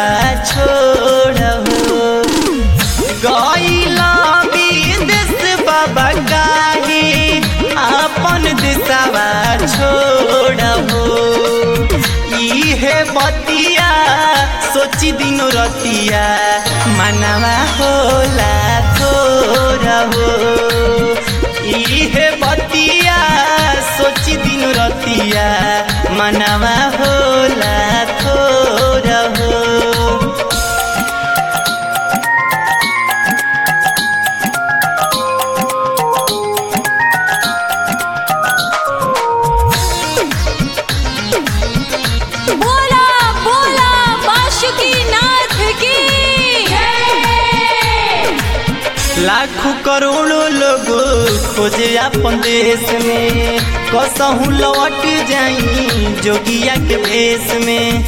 छोड़ हो गईला विदेश बाबा काहे अपन दिशावा छोड़ हो इहे बतिया सोची दिनो रतिया मनवा होला थोड़ा हो इहे बतिया सोची दिनो रतिया मनवा होला थोड़ा हो बोला बोला बाशुकी नाथ की लाखों करोड़ों लोग खोजे अपन देश में कसहू लौट जाई जोगिया के भेष में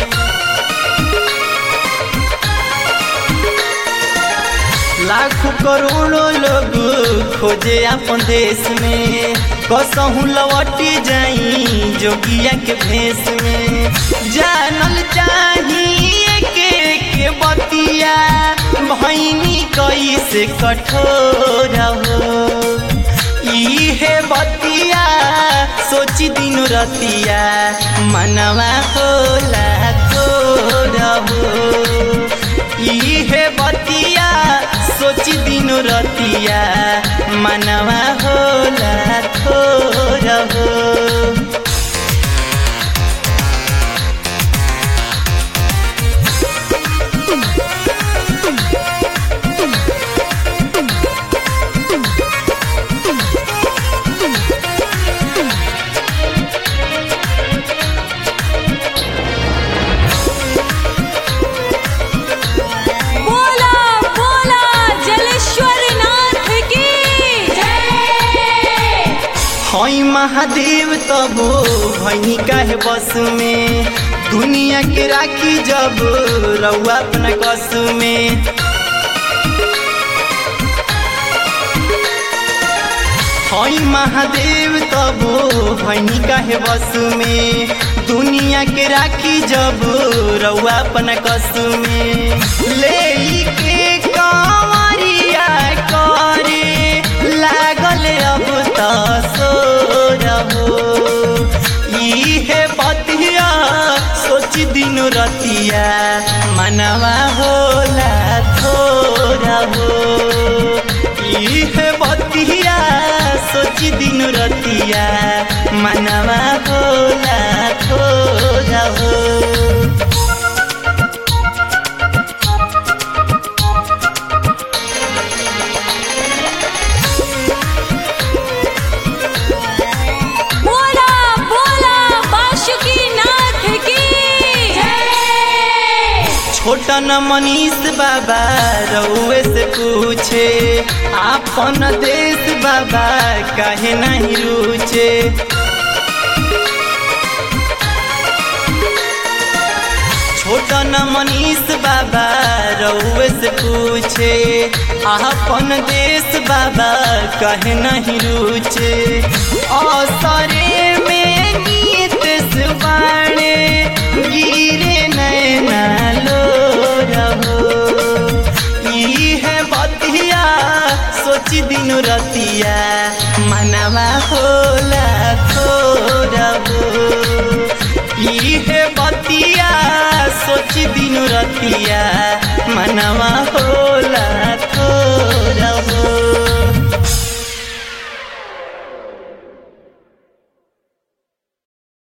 लाखों करोड़ों लोग खोजे अपन देश में कसहू लौट जाई जोगिया के भेष में जानल चाहिए के के बतिया भैनी कैसे कठोर हो इहे बतिया सोची दिन रतिया मनवा होला थोर हो इहे बतिया सोची दिन रतिया मनवा होला थोर हो बोला बोला जलेश्वर नाथ की हई महादेव तबो भैनी काहे बस में दुनिया के राखी जब रउआ अपना कस में हई महादेव तबो भैनी काहे बस में दुनिया के राखी जब रउआ अपना कस में ले के कांवरिया करे लागल अब त सोर हो इहे बतिया सोच दिन रतिया मनवा होला थोड़ा हो इहे बतिया सोच दिन रतिया मनवा होला थोड़ा हो बोला बोला बाशुकी नाथ की छोटा न मनीष बाबा रउए से पूछे आपन देश बाबा काहे नहीं रुचे छोटा न मनीष बाबा रउए से पूछे आपन देश बाबा काहे नहीं रुचे असरे में गीत सुबाणे गिरे नैना लो रहो इहे बतिया सोची दिन रतिया मनवा होला थोड़ा हो इहे बतिया सोची दिन रतिया मनवा होला थोड़ा